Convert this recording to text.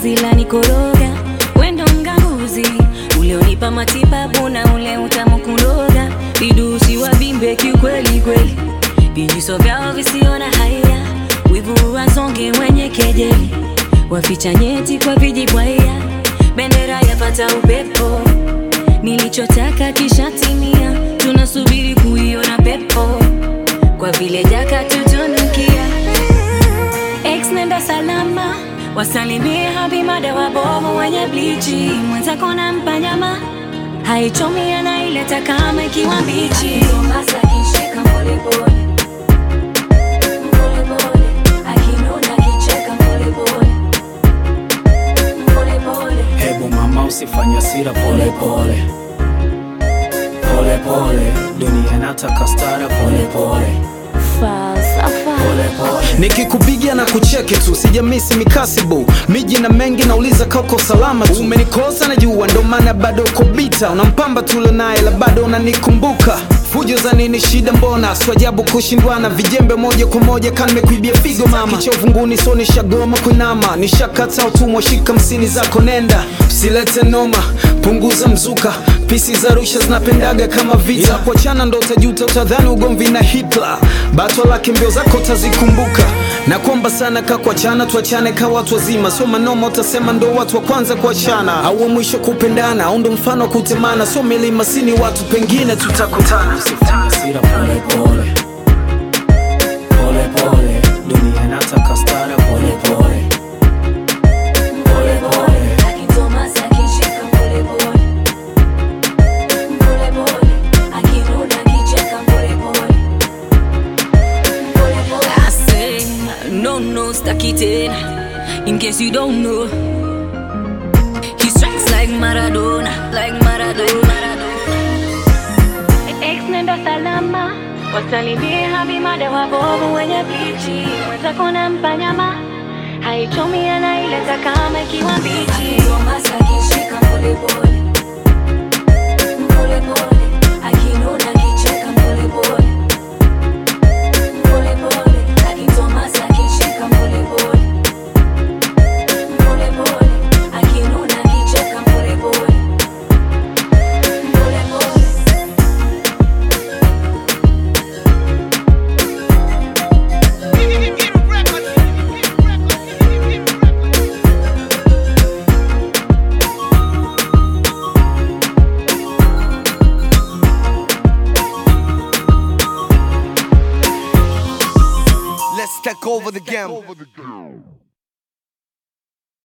penzi la nikoroga, wendo mganguzi ulionipa matibabu na ule utamu kuloga, vidusi wavimbe kiukweli kweli, vijiso vyao visio na haya, wivu wasonge wenye kejeli, waficha nyeti kwa vijibwaya, bendera yapata upepo, nilichotaka kishatimia, tunasubiri kuiona pepo, kwa vile jaka tutunukia Ex nenda salama, wasalimie habimada wabovu wenye blichi, mwenzako nampa nyama haichomi, anaileta kama ikiwa mbichi. Masa akishika polepole polepole, akinuna akicheka polepole polepole Hebu mama usifanye hasira pole pole pole pole, dunia inataka stara pole pole falsafa pole pole. nikikupigia na kucheki tu sijamisi mikasibu miji na mengi nauliza kauko salama tu umenikosa na jua ndo maana bado uko bita unampamba tulo naye la bado unanikumbuka fujo za nini shida mbona swajabu kushindwana vijembe moja kwa moja kanimekuibia figo mama kichovu nguni so nishagoma kuinama nishakata utumwa shika msini zako nenda usilete noma punguza mzuka pisi za rusha zinapendaga kama vita yeah. kuachana ndo utajuta utadhani ugomvi na hitler batwa lake mbio zako utazikumbuka na kuomba sana ka kuachana tuachane ka watu wazima sio manoma utasema ndo watu wa kwanza kuachana au wa mwisho kupendana au ndo mfano wa kutemana sio milima sini watu pengine tutakutana Usifanye hasira pole pole pole pole, dunia inataka stara pole pole pole pole. Akitomasa akishika polepole polepole, akinuna akicheka polepole polepole. I say no no staki tena, in case you don't know, he strikes like Maradona, like Maradona. Ex nenda salama, wasalimie habimada wabovu wenye blichi, mwenzako nampa nyama haichomi, anaileta kama ikiwa mbichi. Tomasa akishika polepole polepole, akinuna akicheka polepole polepole, akitomasa akishika polepole polepole, akinuna akicheka polepole polepole. Let's take over the game.